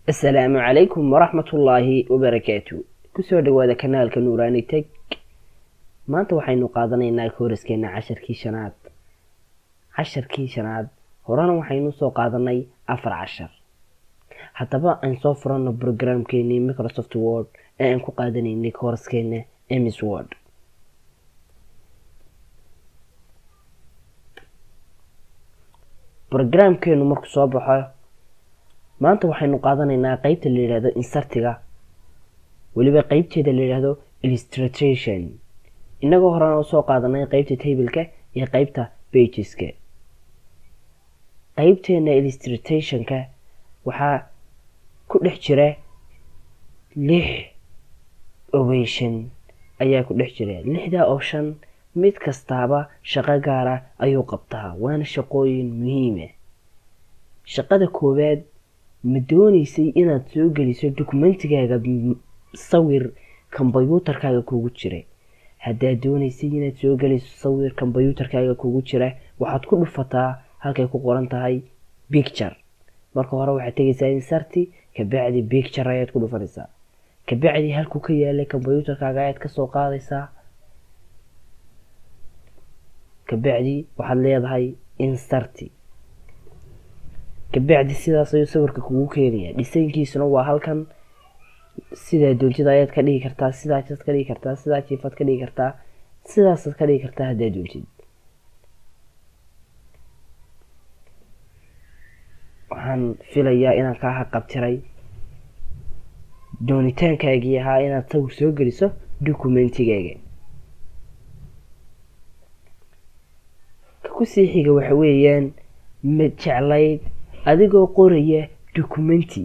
asalaamu calaykum waraxmatullaahi wabarakaatu kusoo dhawaada kanaalka nuuraani teg maanta waxaynu qaadanaynaa kooraskeena casharkii shanaad casharkii shanaad horena waxaynu soo qaadanay afar cashar haddaba aan soo furano brograamkeenii microsoft word ee aan ku qaadanaynay kooraskeena emis word brograamkeenu markuu soo baxo maanta waxaynu qaadanaynaa qeybta la yidhahdo insartiga weliba qeybteeda la yidhahdo illustratation inagoo horena usoo qaadanay qeybta tableka iyo qeybta bageska qeybteena illustrationka waxaa ku dhex jira lix ovation ayaa ku dhex jira lixdaa option mid kastaaba shaqo gaara ayuu qabtaa waana shaqooyin muhiima shaqada koowaad ma dooneysay inaad soo geliso dokumentigaaga sawir kombyuutarkaaga kugu jira haddaad dooneysay inaad soo geliso sawir kombyuutarkaaga kugu jira waxaad ku dhufataa halkay ku qoran tahay bicture marka hore waxaad tegaysaa insarti kabacdi bicture ayaad ku dhufanaysaa kabacdi halkuu ka yaalay kombyuutarkaaga ayaad kasoo qaadaysaa kabacdi waxaad leedahay insarti kabacdi sidaas ayuu sawirka kugu keenaya dhisaynkiisuna waa halkan sidaa doontida ayaad ka dhigi kartaa sidaasaad ka dhigi kartaa sidaa jiifaad ka dhigi kartaa sidaasaad ka dhigi kartaa haddaad doontid waxaan filayaa inaan kaa haqabtiray doonitaankaagii ahaa inaad sawir soo geliso dokumentigaaga kusii xiga waxa weeyaan ma jeclayd adigoo qoraya documenti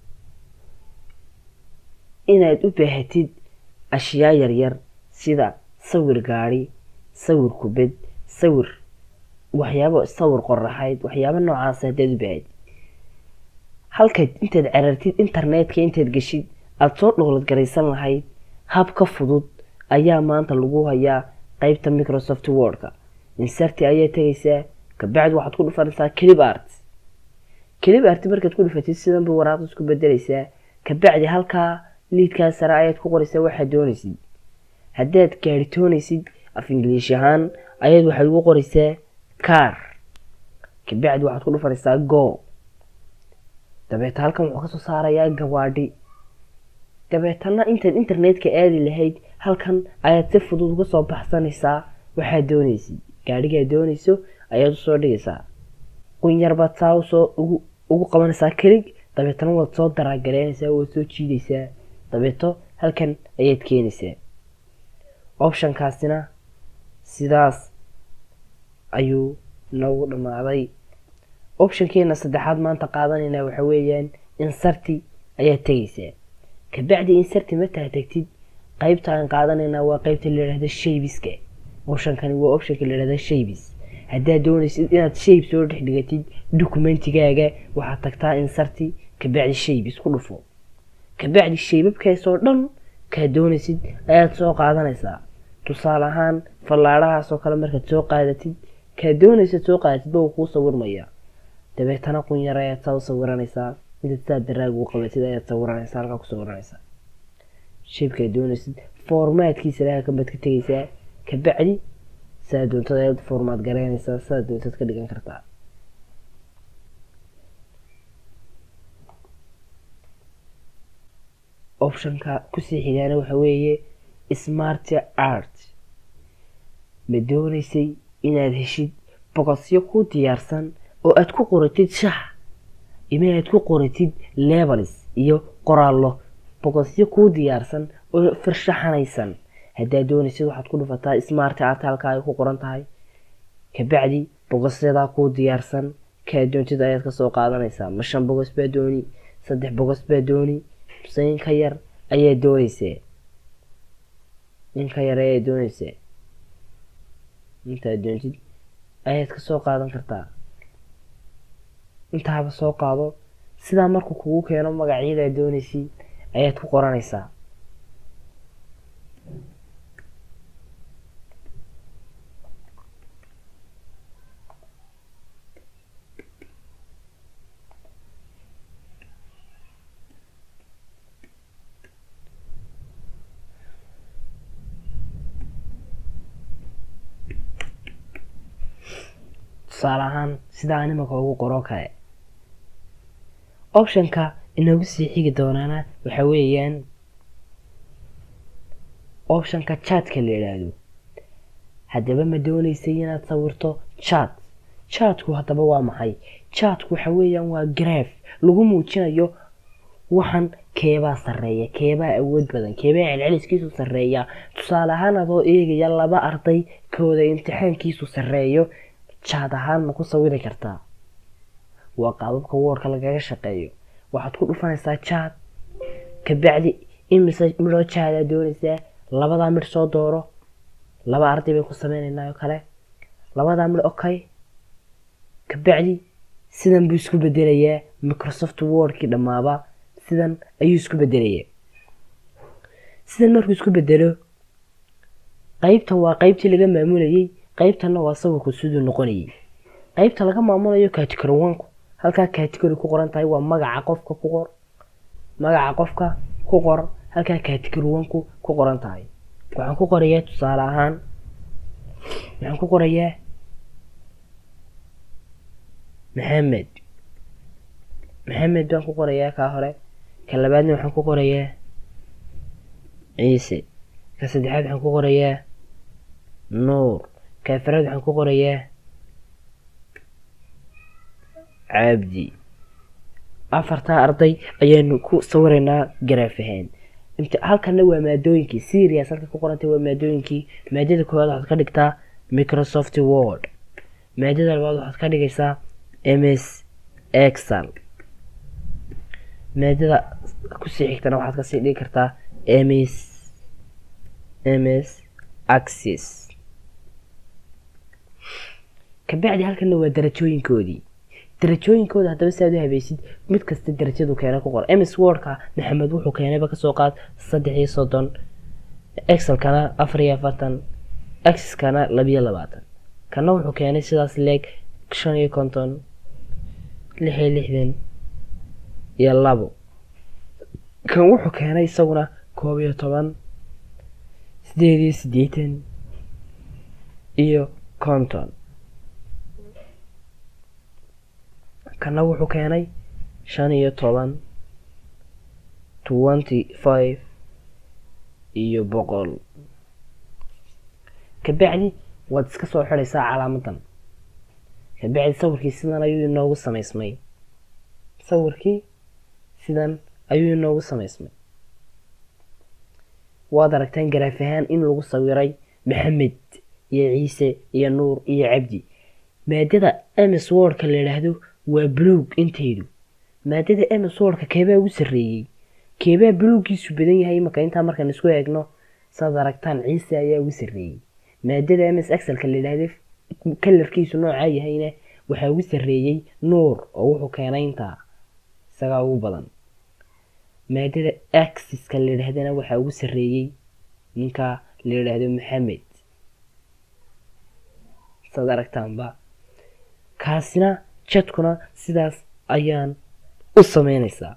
inaad u baahatid ashyaa yaryar sida sawir gaadhi sawir kubad sawir waxyaabo sawir qoraxayd waxyaabo noocaas haddaad u baahatid halkaad intaad carartid internetka intaad geshid aada soo dhowlad garaysan lahayd hab ka fudud ayaa maanta lagu hayaa qeybta microsoft wordka insarti ayaa tegaysaa kabacdi waxaad ku dhufanaysaa clip art clip art markaad ku dhufatid sidanba waraaqda isku bedelaysaa kabacdi halkaa liidkaa sare ayaad ku qoraysaa waxaad doonaysid haddaad gaaritoonaysid af ingiliish ahaan ayaad waxaad ugu qoraysaa car kabacdi waxaad ku dhufanaysaa go dabeeta halkan wuxuu kasoo saarayaa gawaadhi dabeetana intaad internetka aadi lahayd halkan ayaad si fudud uga soo baxsanaysaa waxaad doonaysid gaadhigaad doonayso ayaad usoo dhigaysaa qunyar baad saa usoo ugu ugu qabanaysaa kelig dabeetana waad soo daraagaleynaysaa waad soo jiidaysaa dabeeto halkan ayaad keenaysaa optionkaasina sidaas ayuu noogu dhammaaday optionkeena saddexaad maanta qaadanayna waxa weeyaan insarti ayaad tegaysaa kabacdi insarti martaad tegtid qeybta aan qaadanayna waa qeybta la yidhahda shaybiska optionkani waa optionka la yidhahda shaybis haddaad doonaysid inaad shayb soo dhex dhigatid dokumentigaaga waxaad tagtaa insarti kabacdi shaybis ku dhufo kabacdi shaybabkaasoo dhan kaad doonaysid ayaad soo qaadanaysaa tusaale ahaan fallaadhahaasoo kale markaad soo qaadatid kaad doonaysid soo qaadatid ba uu kuu sawirmaya dabeetana qunyar ayaad saa u sawiranaysaa intaad saa daraag uu qabatid ayaad sawiranaysaa halkaa ku sawiranaysaa shaybkaad doonaysid formaadkiisa laha kabaad ka tegaysaa kabacdi saa doontad ayaad formaad garaynaysaa saa doontad ka dhigan kartaa optionka kusii xigaana waxa weeye smart art ma doonaysay inaad heshid boqosyo ku diyaarsan oo aad ku qoratid shax ima aad ku qoratid lebalis iyo qoraallo boqosyo kuu diyaarsan oo farshaxanaysan haddaad doonaysid waxaad ku dhufataa smart art halkaa ay ku qoran tahay kabacdi bogosyadaa kuu diyaarsan kaa doontid ayaad kasoo qaadanaysaa ma shan bogos baa dooni saddex bogos baa dooni mase inka yar ayaad doonaysaa inka yar ayaad doonaysaa intaad doontid ayaad kasoo qaadan kartaa intaaba soo qaado sidaa markuu kugu keeno magacyadaad doonaysid ayaad ku qoranaysaa tusaale ahaan sidaa animaka ugu qoro kale optionka inoogu sii xigi doonaana waxa weeyaan optionka chatka la yidhaahdo haddaba ma doonaysay inaad sawirto chat chatku haddaba waa maxay chatku waxa weeyaan waa graf lagu muujinayo waxan keebaa sarreeya keebaa awood badan keebaa celceliskiisu sarreeya tusaale ahaan adoo eegaya laba arday kooda imtixaankiisu sarreeyo jaad ahaan ma ku sawiri kartaa waa qaababka woorka lagaga shaqeeyo waxaad ku dhufanaysaa jaad kabacdi imise midhoo jaadaa doonaysaa labadaa midh soo dooro laba arday bay ku sameynaynaa oo kale labadaa midh okay kabacdi sidan buu isku bedelayaa microsoft wordkii dhammaaba sidan ayuu isku bedelayaa sidan markuu isku bedelo qeybtan waa qeybtii laga maamulayay qeybtanna waa sawirku siduu noqonayay qeybta laga maamulayo category onku halkaa category ku qoran tahay waa magaca qofka ku qor magaca qofka ku qor halkaa category onku ku qoran tahay waxaan ku qorayaa tusaale ahaan waxaan ku qorayaa maxamed maxamed baan ku qorayaa kaa hore ka labaadna waxaan ku qorayaa ciise ka saddexaad waxaan ku qorayaa nuur ka afraad waxaan ku qorayaa cabdi afartaa arday ayaanu ku sawiraynaa garaaf ahaan halkana waa maadooyinkii serious halka ku qorantay waa maadooyinkii maadada koowaad waxaad ka dhigtaa microsoft word maadada labaad waxaad ka dhigaysaa ms excel maadada kusii xigtana waxaad kasii dhigi kartaa ms ms axis kabacdi halkana waa darajooyinkoodii darajooyinkooda haddaba si aad u habaysid mid kasta darajadu keena ku qor ms wordka maxamed wuxuu keenayba kasoo qaad saddex iyo soddon excelkana afar iyo afartan axiskana labiyo labaatan kana wuxuu keenay sidaas leeg shan iyo konton lix iyo lixdan iyo labo kan wuxuu keenay isaguna koob iyo toban sideed iyo siddeetan iyo konton kana wuxuu keenay shan iyo toban twenty five iyo boqol kabacdi waad iska soo xidhaysaa calaamadan kabacdi sawirkii sidan ayuu inoogu samaysmay sawirkii sidan ayuu inoogu samaysmay waad aragtaan garaaf ahaan in lagu sawiray maxamed iyo ciise iyo nuur iyo cabdi maadada ms wordka la yidhaahdo waa buluug intaydu maadada ms wordka keebaa ugu sarreeyey keebaa buluuggiisu badan yahay imaka intaa markaan isku eegno saad aragtaan ciise ayaa ugu sarreeyey maadada ms excelka la yidhaahdo kalarkiisu noocaa yahayna waxaa ugu sarreeyey nuur oo wuxuu keenay intaa isagaa ugu badan maadada axiska la yidhaahdana waxaa ugu sarreeyey ninka la yidhaahdo maxamed saad aragtaanba kaasina jadkuna sidaas ayaan u sameynaysaa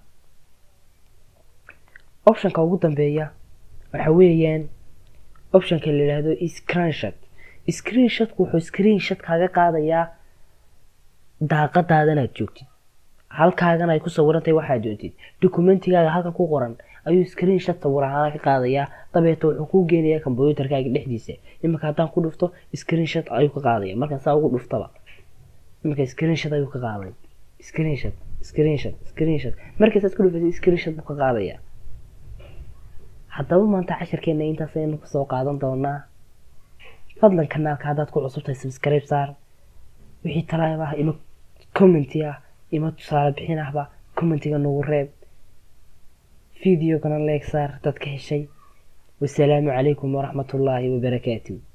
optionka ugu dambeeya waxa weeyaan optionka la yidhaahdo screenshot screenshotku wuxuu screenshot kaaga qaadayaa daaqadaadan aad joogtid halkaagan ay ku sawirantahay waxaad doontid dokumentigaaga halka ku qoran ayuu screenshot sawir ahaana ka qaadayaa dabeeta wuxuu kuu geenayaa kombyuutarkaaga dhexdiisa iminka haddaan ku dhufto screenshot ayuu ka qaadaya markaan saa ugu dhuftaba iminka screenshot ayuu ka qaaday screenshot screenshot screenshot markaasaad ku dhufatay screenshot buu ka qaadaya haddaba maanta cashirkeena intaas ayaynu kusoo qaadan doonaa fadlan kanaalka haddaad ku cusubtahay subscribe saar wixii talaab ah ima commenti ah ima tusaale bixin ahba commentiga nagu reeb videogana leeg saar dadka heshay wasalaamu calaykum waraxmatullaahi wabarakaatu